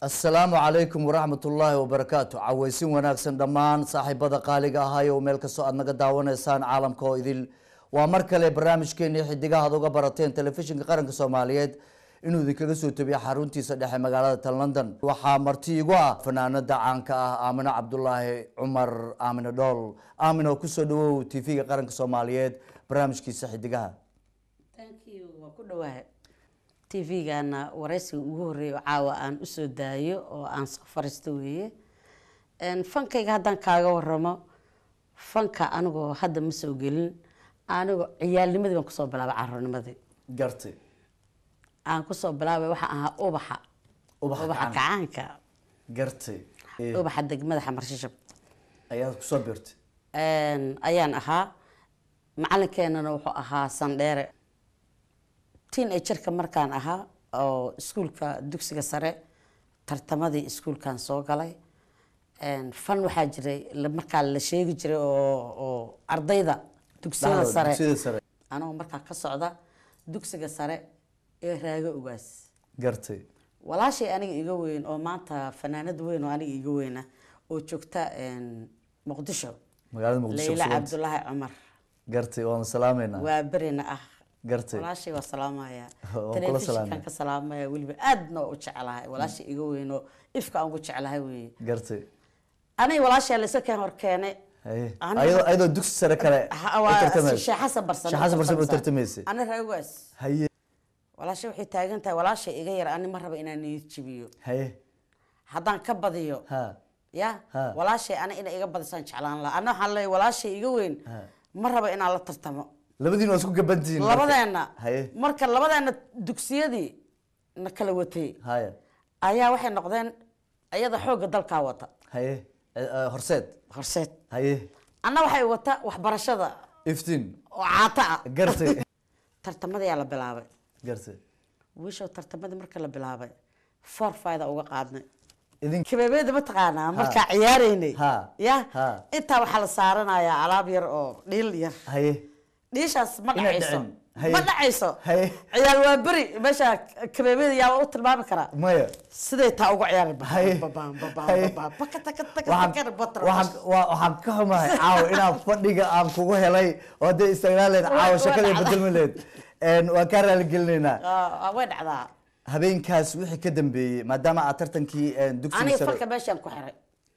asalaamu calaykum waraxmat ullaahi wabarakaatu caweysin wanaagsan dhammaan saaxiibada qaaliga ahay oo meel kastoo aad naga daawanaysaan caalamka oo idil waa mar kale barnaamijkeeni xidigaha ad uga barateen telefishinka qaranka soomaaliyeed inuu idinkaga soo tabiya xaruntiisa dhexe magaalada tan london waxaa marti igu ah fanaanada caanka ah aamino cabdulaahi cumar aamino dhool aamino kusoo dhawow t v-ga qaranka soomaaliyeed barnaamijkiisa xidigaha thank you waa ku dhawaahay tv-gana waraysiga ugu horeeya oo caawa aan usoo daayo oo aan soo fariisto weeye fankayga haddaan kaaga waramo fanka anigoo hadda ma soo gelin anigoo ciyaalnimadii baan kusoo bilaabay caruurnimadii gartay aan kusoo bilaabay waxaa ahaa ubaxa Ubaxa ubaxa gacanka. kacaanka gartay Eh, ubaxa degmada xamarshishab ayaad kusoo birtay ayaan ahaa macalinkeenana wuxuu ahaa sandheere tiin ay jirka markaan ahaa oo iskuulka dugsiga sare tartamadii iskuulkan soo galay fan waxaa jiray la- markaa la sheegi jiray oo oo ardayda dugsiyada Dhexdooda, sare dugsiyada sare anagoo markaa ka socda dugsiga sare ee raago ogaas gartay walaashay aniga iga weyn oo maanta fanaanad weyn oo aniga iga weyna oo joogta muqdisho magaalada muqdisho leyla kusuganta. cabdulaahi cumar gartay waanu salaameynaa waa berina ah gartay walaashay waa salaamaya Waan kula telefishinkan salaamay. ka salaamaya weliba aadna waa u jecelahay walaashay iga weyn oo ifka aan ugu jecelahay weye gartay aniga walaashaa laysa keen hor keene haye Aniga- ayadoo ayadoo dugsi sare kale Ha- u waa tartamaysa. sheekh xasan barsan Sheekh xasan barsan u tartamaysay ana raagogaas haye walaashay waxay taagan tahay walaashay iga yar ani ma raba inaan niyad jabiyo haye haddaan ka badiyo ha ya Ha. walaashay ana inay iga badisaan jeclaan laha ana waxaan leeyahay walaashay iga weyn Ha. ma raba inaan la tartamo labadiin waa isku gabantihiin marka. labadeena haye marka labadeena dugsiyadii na kala watay haye ayaa waxay noqdeen iyada xoogga dalkaa wata haye Eh, eh, horseed horseed haye anna waxay wata waxbarashada iftiin oo caata ah gartay tartamadayaa la bilaabay gartay wiishow tartamadii marka la bilaabay four fida uga qaadnay idin kabeebeeda ma taqaanaa markaa ciyaaraynay Ha. ya Ha. intaa waxaa la saaranayaa alaab yar oo dhiil yar haye dhiishaas ma Inay dhacayso dhicin. Haye. ma dhacayso Haye. ciyaal waa beri meesha kabeebeeda yaa u tilmaami karaa maya siday taa uga ciyaari Haye. Haye. waxaan waxaan- waa- waxaan ka xumahay caawa inaan fadhiga aan kugu helay oo hadday istaagnaan leed Waa- caawa waa shakada dhacda. bedelmi leed waan kaa raaligelinaynaa way dhacdaa habeenkaas wixii ka dambeeyey maadaama aad tartankii eh, dugsiga aniga sare falka meeshaan ku xiray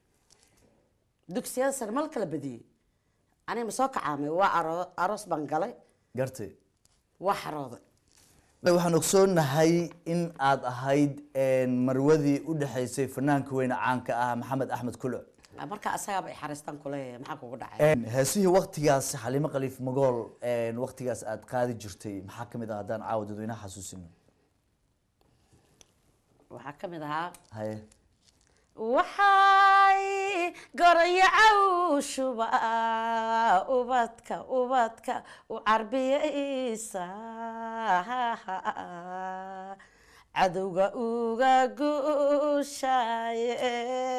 dugsiyada sare mal kala badiyey aniga ma soo kacaamay waa aro- aroos baan galay gartay waa xarooday waxaan ogsoonahay in aad ahayd marwadii u dhexaysay fanaanka weyne caanka ah maxamed axmed kulo marka asagaaba ay xariistaan kuleeyahay maxaa kugu dhacay heesihii waktigaas xaliimo khaliif magool waktigaas aad qaadi jirtay maxaa kamid ah haddaan caawa dadweynaha xasuusino waxaa ka mid ahaa haye waxay goraya cawshuba ubadka ubadka u carbiyaysa cadowga uga guushaye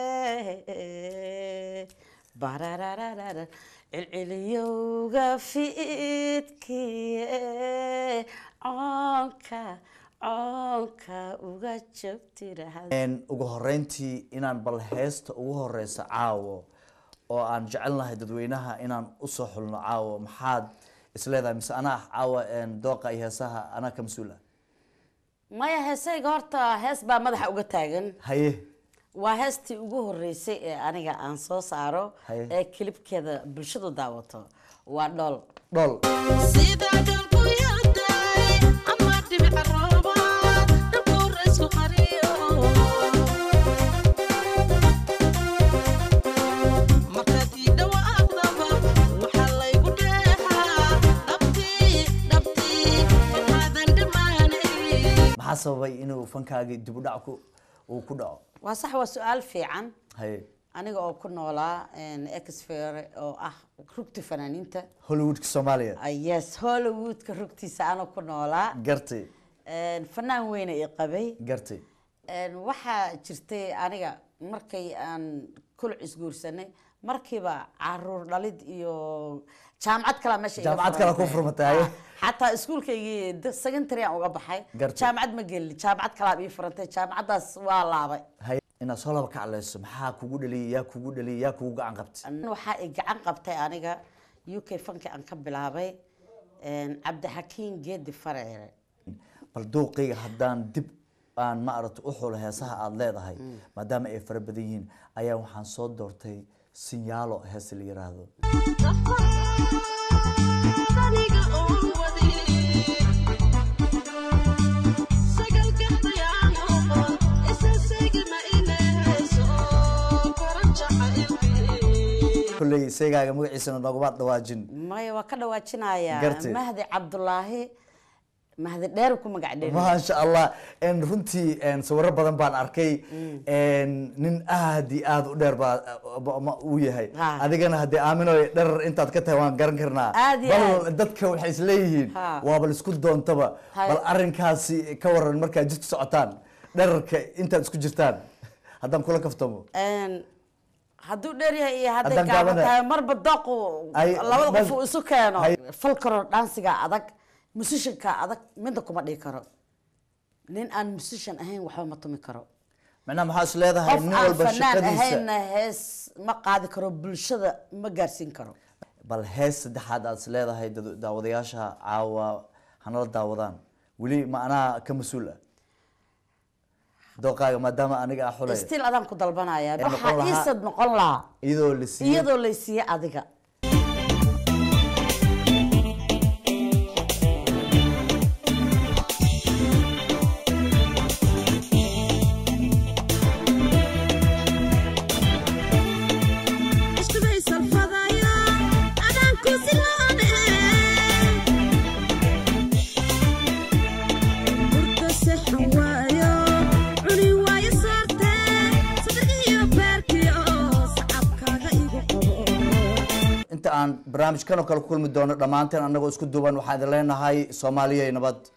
bararararara cilciliyowga fiidkiye coonka coonka uga joogtirahad ugu horeyntii inaan bal heesta ugu horeysa caawo oo aan jecelnahay dadweynaha inaan usoo xulno caawo maxaad isleedahay mise anaa caawa dooqa iyo heesaha anaa ka mas-uul ah maya heesayga horta hees baa madaxa uga taagan haye waa heestii ugu horeysay ee aniga aan soo saaro Haye. ee kilibkeeda bulshadu daawato waa dhool dhol sida dalku yartahay ama dhibica roobaad dhabkuu raysku qariyo markaad ii dhawaaqdaba waxaa laygu dheehaa dhabtii dhabtii waxaadan dhammaanay maxaa sababay inuu fankaagii dib u dhac ku uu ku dhaco waa sax waa su-aal fiican haye aniga oo ku noolaa exfere oo ah rugti fanaaniinta hollywoodka soomaaliya Ah, yes hollywoodka rugtiisa anoo ku noolaa gartay fanaan weyne i qabay gartay Een, waxaa jirtay aniga markay aan kuluc isguursanay markiiba caruur dhalid iyo jaamacad kalaa meesha iga Jaamacad kale furantay. ku furmatay. Ah, xataa iskuulkaygii d- secondary aan uga baxay Gartay. jaamacad ma gelin jaamacad kalaa ii furantay jaamacaddaas waa laabay hay inaad soo laba kaclayso maxaa kugu dhaliyay yaa kugu dhaliyay yaa kugu gacan qabtay waxaa i gacan qabtay aniga u k fanki aan ka bilaabay een, cabdixakiin geedi fareere bal dooqayga haddaan dib aan ma aragta u xulo heesaha aada leedahay maadaama ay fara badan yihiin ayaa waxaan soo doortay sinyaalo hees la yiraahdo aniga oo wadi sagal gabdayaan oqon isa segma inayso koran jacaylkii kolley seegaaga magaciisana nooguma dhawaajin maya waa ka dhawaajinayaa Gartay. mahdi cabdulaahi mahdi dheer ku magac dheer maasha allah En runtii en sawiro badan baan arkay En nin aad iyo aad u dheer baa ba- ma- uu yahay Ha. adigana haddii aamino dherer intaad ka tahay waan garan karnaa Aad iyo bal aad. dadka waxay isleeyihiin Ha. waa bal isku doontaba Hay. bal arrinkaasi ka waran markaad jidku socotaan dherarka intaad isku jirtaan haddaan kula kaftamo Een, hadduu dheer yahay iyo hadday Haddaan gaaban gaabana- tahay marba dooqu Ay, labada qof bal- uu isu keeno Hay. falkaro dhansiga adag musicianka adag midna kuma dhihi karo nin aan musician ahayn waxba ma tumi karo macnaha maxaa is leedahay qof nin aan walba fanaan shaqadiisa ahaynna hees ma qaadi karo bulshada ma gaarsiin karo bal hees saddexaad aad is leedahay dad- daawadayaasha caawa hanala daawadaan weli ma anaa ka mas-uul ah dooqaaga maadaama aniga ah xulay still adaan ku dalbanaya Ee, noqon waxaa lahaa- iisad noqon lahaa iyadoo la siiyey iyadoo laysiiye adiga iskuday salfadaya adaan ku silaane burda sexan waayo cuni waayo soorte saddex iyo beerkii oo sacabkaaga igu qabo inta aan barnaamijkan oo kale ku kulmi doono dhammaanteen annagoo isku duuban waxaan idin leenahay soomaaliya nabad